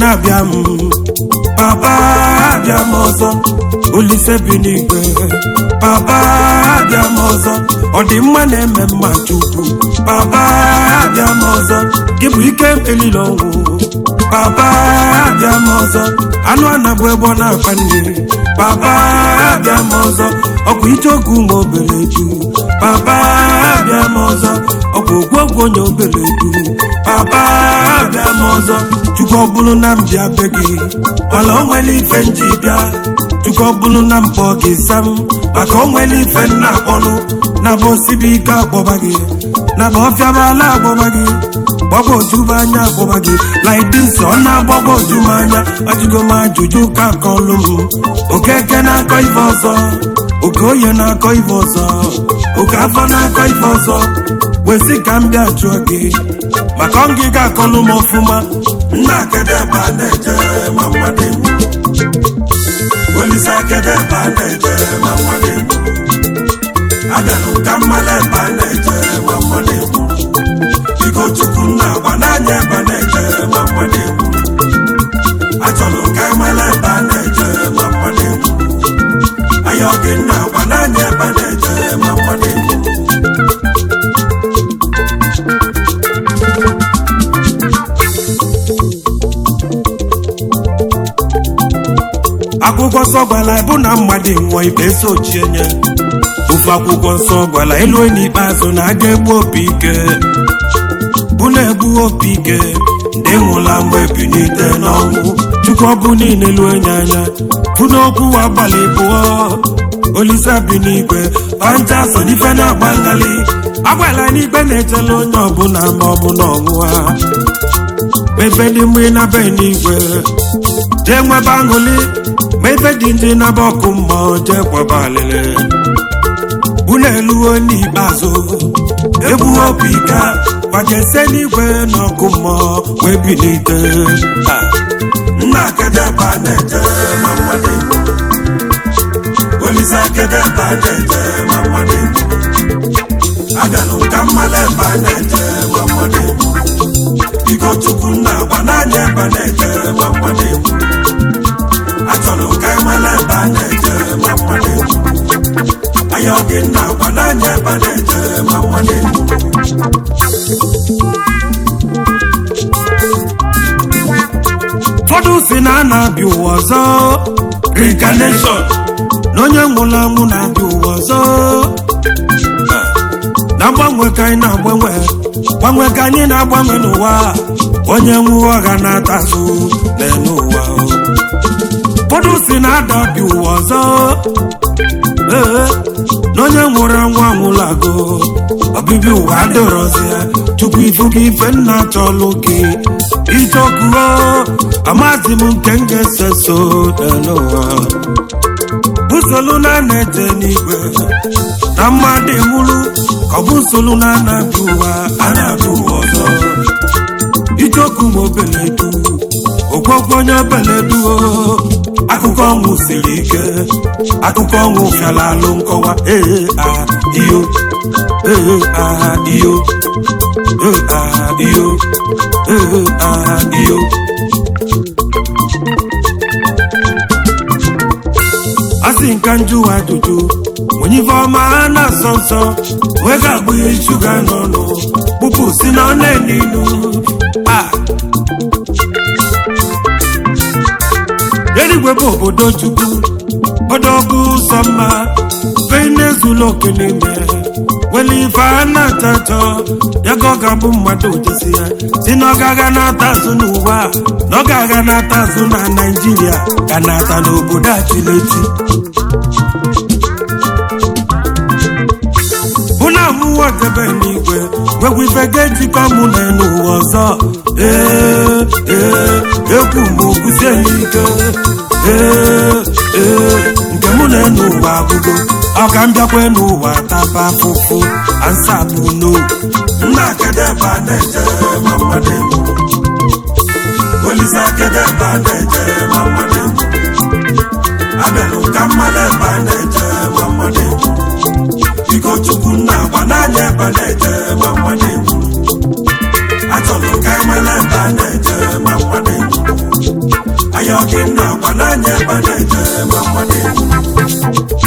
na-abịa m papa abịa m ọzọ olise bi n'igwe papa abịa m ọzọ ọdịmma na-eme mma chukwu papa abịa m ọzọ gị bụ ike elile ọnwụ papa abịa m ọzọ anụ anabụ ebe ọ na-akpa nri papa abịa m ọzọ ọkwa ije oge ụmụ obere ju papa abịa m ọzọ ọkwa ogwogwo onye obere ju papa abịa m ọzọ chukwu ọ bụrụ na m bịa be gị mana o nwere ife nji bịa chukwu ọ bụrụ na m kpọọ gị sam maka o nwere ife nna akpọnụ na bụ osibi ike akpọba gị na bụ ọfịabala akpọba gị gbagwoju m anya akpọba gị laidis ọ na-agbagwoju m anya ajụgo m ajụjụ ka kọlụ m okeke na-akọ ife ọzọ oke oye na-akọ ife ọzọ oke afọ na-akọ ife ọzọ wesi ka m bịa jụọ gị maka ọngịga akọlụ m ọfụma nna akedebe a na-eje ma mmadụ egwu olise akedebe a na-eje ma mmadụ egwu abịanụ ka mmalụ ebe a na-eje ma mmadụ egwu biko chukwu nna agba n'anya ebe a na-eje ma mmadụ egwu achọrọ ka emela ebe a na-eje ma mmadụ egwu anya ọ gị nna agba n'anya ebe a na-eje ma mmadụ egwu akwụkwọ nsọ gwara bụ na mmadụ nwụọ ikpe so chienye ofe akwụkwọ nsọ gwara elu n'ikpeazụ na aga egbu opi ike bụ na-egbu opi ike ndị nwụla mgbe ebinite n'ọnwụ chukwu ọbụ niile lue nye anya bụ n'okwu agbalị bụọ olise bi n'igwe panja so n'ife na-agba ngali agwala n'ikpe na-echela onye ọbụla ma ọ bụ na ọnwụ ha ebe dị mmiri na be n'igwe jee nwebe aṅụli ma ife dị ndị naba ọkụ mmụọ jee kwaba alịlị unu eluo n'ikpeazụ egbu obi ka gbajese n'igwe n'ọkụ mmụọ wee bilite nna akedebe a na-eje ma mmadụ egwu olise akedebe a na-eje ma mmadụ egwu abịanụ ka mmalụ ebe a na-eje ma mmadụ egwu biko chukwu nna agba n'anya ebe a na-eje ma mmadụ egwu achọrọ ka emela ebe a na-eje ma mmadụ egwu anya ọ gị nna agba n'anya ebe a na-eje ma mmadụ egwu ụfọdụ si na a na-abịa ụwa ọzọ reincarnation na onye nwụrụ anwụ na-abịa ụwa ọzọ na mgbanwe ka anyị na-agbanwe gbanwe ka anyị na-agbanwe n'ụwa onye nwụọ ọha na-ata azụ n'elu ụwa ụfọdụ si na-ada bi ụwa ọzọ ee na onye nwụrụ anwụ anwụrụ agụ ọbịbịa ụwa adịrọzi ya tupu ifu gị ife nna chọlụ gị ijeokuo amazi m nke m ga-ese so n'elu ụwa busolu na na-eje n'igwe na mmadụ nwụrụ ka ọ bụ nsolu na anabi ụwa anabi ụwa ọzọ ijoku ma obeledu ogwogwo onye obeledu akụkọ ọnwụ siri ike akụkọ ọnwụ fiala alụ nkọwa ee aha iyo ee aha iyo ee aha iyo ee aha iyo asị nka njụwa ajụjụ onye ife ọma ha na-asọ nsọ wee ga-agbụ ihe shuga n'ọnụ kpụpụ si na ọ na-eninu a eluigwe bụ obodo chukwu ọdọgụ ụzọ mma benezula oke n'ime wele ife a na-achọ achọ ya ka ọ ga-abụ mmadụ jesi ya si na ọ ga-aga na-ata azụ n'ụwa na ọ ga-aga na-ata azụ na naijiria ka na-ata n'obodo achileti bụ na amụwa debe n'igwe nwekwa ife ga-ejikọ mụ na n'ụwa ọzọ ee ee ekwu m okwusie ya ike ee ee nke mụ na n'ụwa abụgo ọ ka m bịakwa n'ụwa taba afụfụ ansapụ no nna akedebe a na-eje ma mmadụ egwu olise akedebe a na-eje ma mmadụ egwu abịanụ ka mmadụ ebe a na-eje ma mmadụ egwu biko chukwu nna agba n'anya ebe a na-eje ma mmadụ egwu achọrọ ka emela ebe a na-eje ma mmadụ egwu nna agba n'anya ebe na-eje ma mmadụ egwu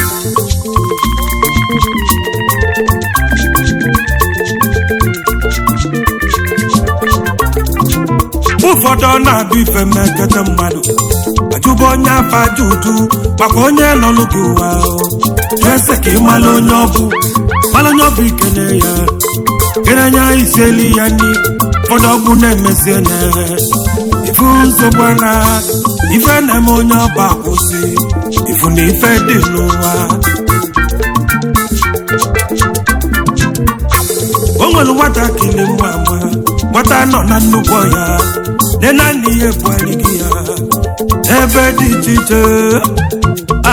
ụfọdụ ọ na-abụ ife mmekete mmadụ ajụba onye afa aja uju maka onye nọlụ gị ụwa ese ka ị mara onye ọbụ mara onye ọbụ ikene ya kenenya isieli ya nri ụfọdụ ọgwụ na-emesi na ifu nsogbu na ife na-eme onye ọba akwụsị ifu na ife dị n'ụwa o nwere nwatakịrị nwa ama nwata nọ na nnukwu ọhịa nne na nna ihe bụarịghị ya ebe dị iche iche a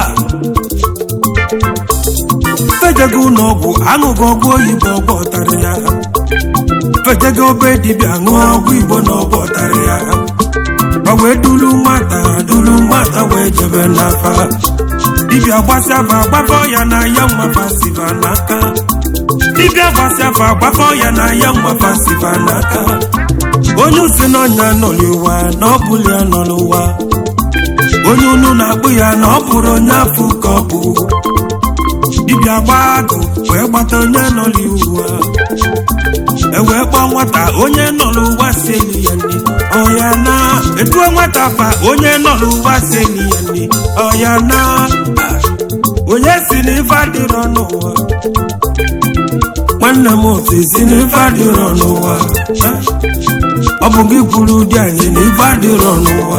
fejego ụlọọgwụ aṅụghị ọgwụ oyibo ọgwụ ọtara ya fejego obe dibịa ṅụọ ọgwụ igbo na ọgwụ ọtara ya ma wee duru nwata duru nwata wee jebe n'afa dibịa gbasịafa gbafọ ya na ya nwafa siva n'aka dibịa gbasịafa gbafọ ya na ya nwafa siva n'aka onye usi n'ọnya nọ n'ụwa na ọ bụla ya nọ n'ụwa onye unu na-akpụ ya na ọ bụrụ onye afọ ka ọ bụ dibịa gbaa agụ wee gbata onye nọ n'ụwa ewee kpọọ nwata onye nọ n'ụwa si eli ya nne ọya na etuo nwata fa onye nọ n'ụwa si eli ya nne ọya na onye si n'ife adịrọ n'ụwa nwanne m otu si n'ife adịrọ n'ụwa ọ bụ gị kwuru ụdị anyị na ife adịrọ n'ụwa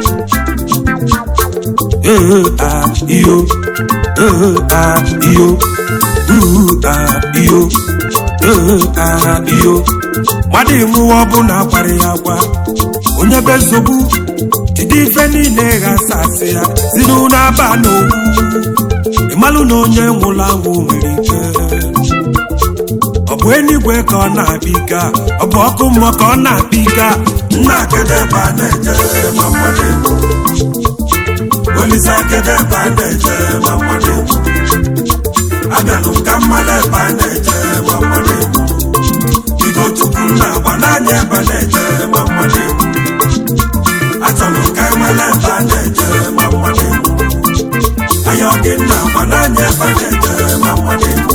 ee a iyo ee a iyo uu a iyo ee a iyo mmadụ ịmụwa ọbụla agbara ya agwa onye be nsogbu jide ife niile ghasa asị ya si n'ụlọ aba n'owu ịmalụ na onye nwụrụ anwụ nwere ike ọ bụ enigwe ka ọ na-abịa ike a? ọ bụ ọkụ mmụọ ka ọ na-abịa ike a? nna kedu ebe a na-eje ma mmadụ egwu olise kedu ebe a na-eje ma mmadụ egwu abịanụ ka mmadụ ebe a na-eje ma mmadụ egwu bigo tupu nna agba n'anya ebe a na-eje ma mmadụ egwu achọrọ ka enwere ebe a na-eje ma mmadụ egwu anya ọ gị nna agba n'anya ebe a na-eje ma mmadụ egwu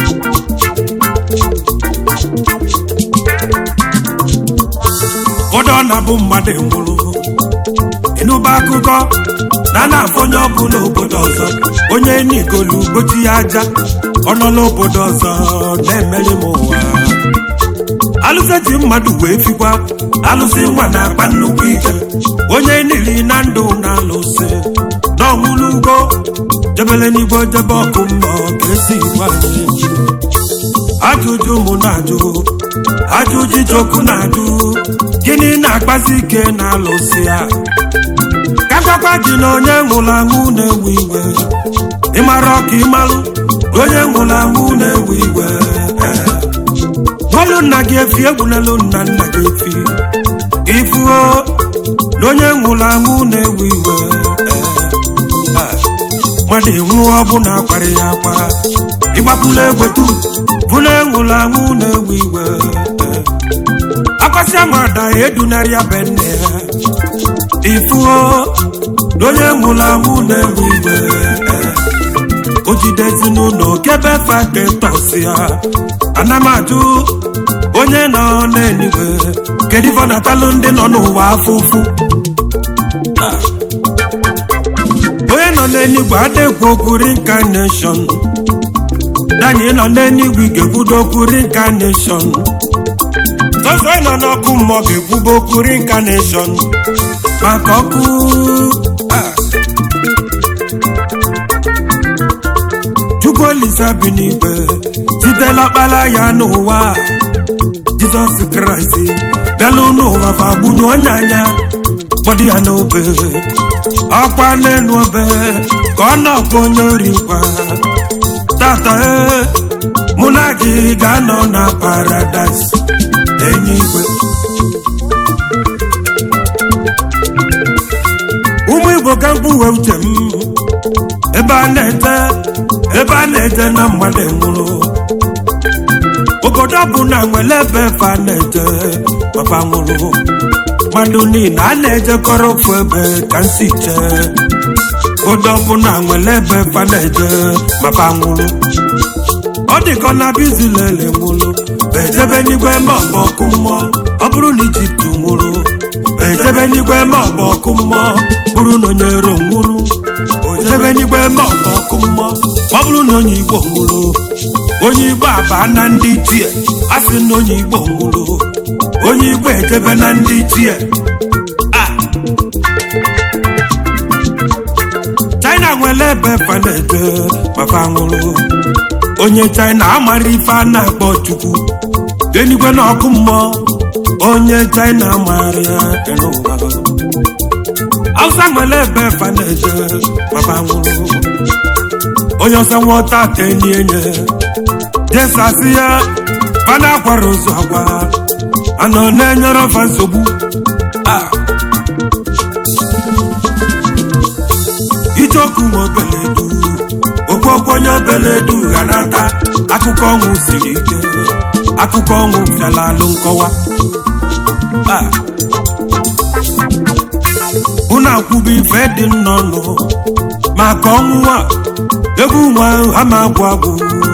ụfọdụ ọ na-abụ mmadụ nwụrụ ịnụba akụkọ na na-afụ onye ọbụla obodo ọzọ onye n'igolu gbochi ya aja ọ nọ n'obodo ọzọ na-emeri m ụwa alụsị ji mmadụ wee fikwa alụsị nwa na-akpa nnukwu ike onye nili na ndụ na-alụsị n'ọnwụrụ ugbo jebele n'igbo jebe ọkụ mmụọ ka esi gwa anyị ajụjụ mụ na-ajụ ajụjụ chukwu na-ajụ gịnị na-akpazi ike na-alụsị ya ka gwakwa gị na onye nwụrụ anwụ na-ewe iwe ịmara ọka ịmalụ na onye nwụrụ anwụ na-ewe iwe nwalụ nna gị efi egwulelu nna nna gị efi ka ịfụo na onye nwụrụ anwụ na-ewe iwe mmadụ ịnwụ ọbụna akwara ya akwa ịgbapụla egwetu bụ na enwụrụ anwụ na-ewe iwe akwasịa nwada edunarị ya be nne ya ifuo na onye nwụrụ anwụ na-ewe iwe o jide ezinụlọ kebe faketọs ya ana m ajụ onye nọ n'eluigwe kedu ife ọ na-atalụ ndị nọ n'ụwa afọ ụfụ onye nọ n'eluigwe adịgwu okwu reincarnation danyị nọ n'eluigwe ga-ekwudo okwu reincarnation sọsọ nọ n'ọkụ mmụọ ga-ekwubo okwu reincarnation maka ọkụ chukwu olise bi n'igwe sitela ọkpara ya n'ụwa jizọs kraịst bịalụ n'ụwa fagbunye onye anya kpọdụ ya n'obe ọkwa n'elu obe ka ọ nọkwa onye ori nkwa tata ee mụ na gị ga-anọ na paradaịs enyi igwe ụmụ igbo ka mkpuwe uche m ebe a na-ete ebe a na-ete na mmadụ nwụrụ obodo bụ na nwere ebe efe a na-ete papa nwụrụ mmadụ niile a na-ejekọrọ ofu ebe ka nsi chee ụdọ ọbụla nwere ebe fa na-eje maka nwụrụ ọ dịka na bizilele nwụrụ ejebe n'igwe ma ọ bụ ọkụ mmụọ ọ bụrụ na ijipt nwụrụ ejebe n'igwe ma ọ bụ ọkụ mmụọ bụrụ na onye ero nwụrụ ojebe n'igwe ma ọ bụ ọkụ mmụọ ọ bụrụ na onye igbo nwụrụ onye igbo abaa na ndị ichie a sị na onye igbo nwụrụ onye igbo ejebe na ndị ichie china nwere ebe fa na-eje maka nwụrụ onye china amara ife a na-akpọ chukwu enigwe na ọkụ mmụọ onye china mara ya n'ụwa hausa nwere ebe fa na-eje maka nwụrụ onye ọsọ nwọta ka enyi enye jesasi ya fana akwara ozu agwa anọ na-enyere ọfa nsogbu ijeokwu nwa obeledu okpokpo onye obeledu ga nata akụkọ ọnwụ siri ike akụkọ ọnwụ bịala alụ nkọwa unu akwụba ife dị nnọnụ maka ọnwụ a egwu nwa ama agwụ agwụ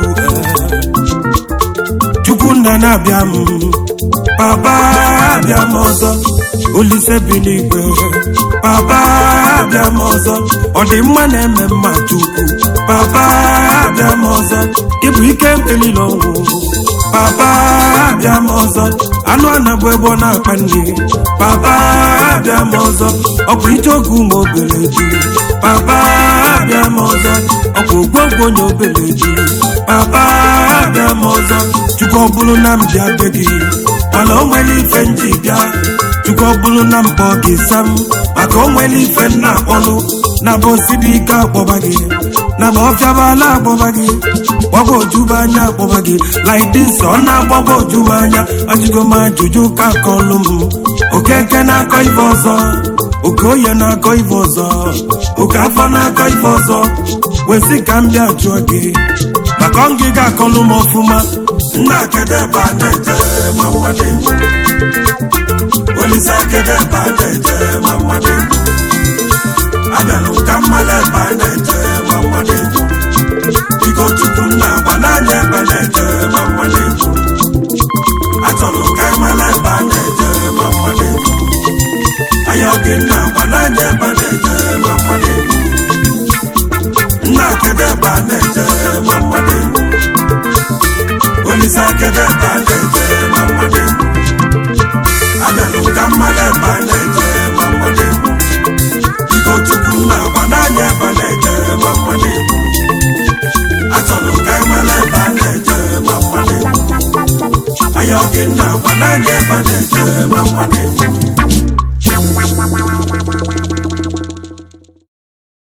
chukwu nna na-abịa m papa abịa m ọzọ olise bi n'igwe papa abịa m ọzọ ọ dị mma na-eme mma chukwu papa abịa m ọzọ ịbụ ike mkpelile ọnwụ papa abịa m ọzọ anụ anabụ ebe ọ na-akpa nri papa abịa m ọzọ ọ bụ ije oge ụmụ obere ji papa abịa m ọzọ ọ bụ ogwogwo onye obere ji papa abịa m ọzọ chukwu ọ bụrụ na m ji abịa gị mana o nwere ife m ji bịa chukwu ọ bụrụ na mbọ gị sam maka o nwere ife m na-akpọlụ na bụ osidi ike akpọba gị na ma ọfịabala akpọba gị gbagba ojuba anya akpọba gị laidis ọ na-agbagba ojuba anya ajụgo m ajụjụ ka kọlụ m okeke na-akọ ife ọzọ oke oye na-akọ ife ọzọ oke afọ na-akọ ife ọzọ wesị ka m bịa jụọ gị maka ọngịga akọlụ m ọfụma nna kedebe a na-eje ma mmadụ olise kedebe a na-eje ma mmadụ abịalụ ka mmadụ ebe a na-eje ma mmadụ biko chukwu nna agba n'anya ebe na-eje ma mmadụ achọrọ ka mmadụ ebe a na-eje ma mmadụ anya oge nna agba n'anya ebe na-eje ma mmadụ nna kedebe a na-eje ma mmadụ olise kedebe a na-eje ma mmadụ abịalụ ka mmadụ ebe a na-eje ma mmadụ biko chukwu nna agba n'anya ebe na-eje ma mmadụ achọrọ ka emela ebe a na-eje ma mmadụ anya oge nna agba n'anya ebe a na-eje ma mmadụ